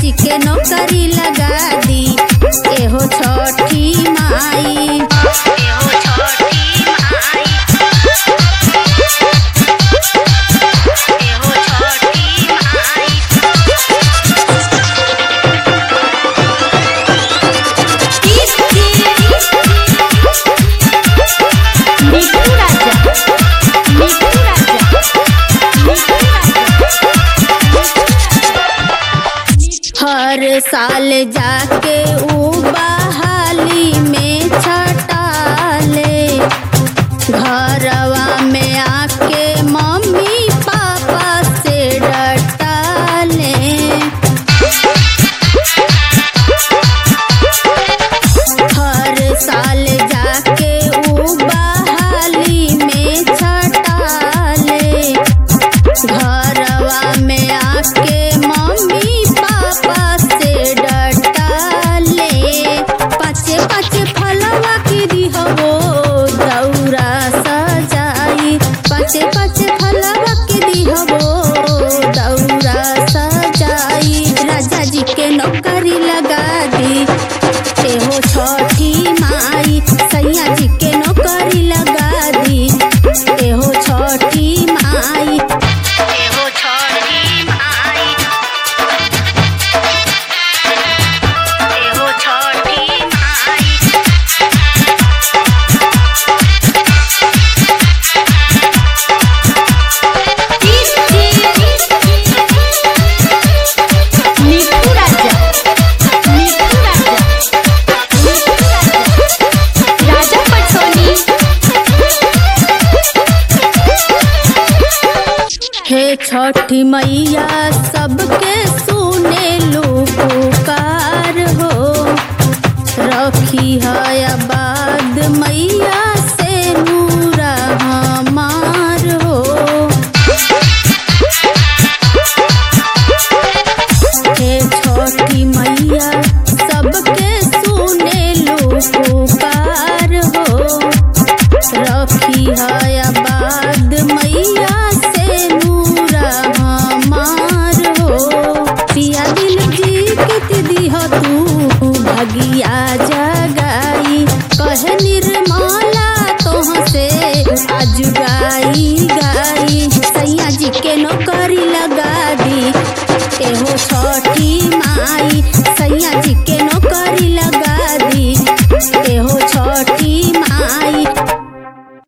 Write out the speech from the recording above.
जी के नौकरी लगा दी एहो छठी माई एहो छठी माई एहो छठी माई मिठू राजा मिठू राजा मिठू हर साल जाके ऊ बहाली में छटाले घरवा में आके मम्मी पापा से डटाले हर साल जाके ऊ बहाली में छटाले घरवा में आके मम्मी पापा से डटाले पाचे पाचे फलवा की दिहबो दौरा सजाई पाचे पाचे फलवा की दिहबो दौरा सजाई राजा जी के नौकरी लगा दी एहो छठी माई सैया जी के नौकरी लगा दी एहो छठी माई एहो छठी माई एहो छठी माई मिठू राजा मिठू राजा मिठू राजा राजा पटसोनी हे छठी मैया सबके सुने लो पुकार हो रखी है आबाद मैया से नूरा हमार हो हे छठी मैया सबके सुने लो पुकार हो रखी है आबाद मैया से नूरा हमार हो पिया दिल जी के दिह तू भगिया जा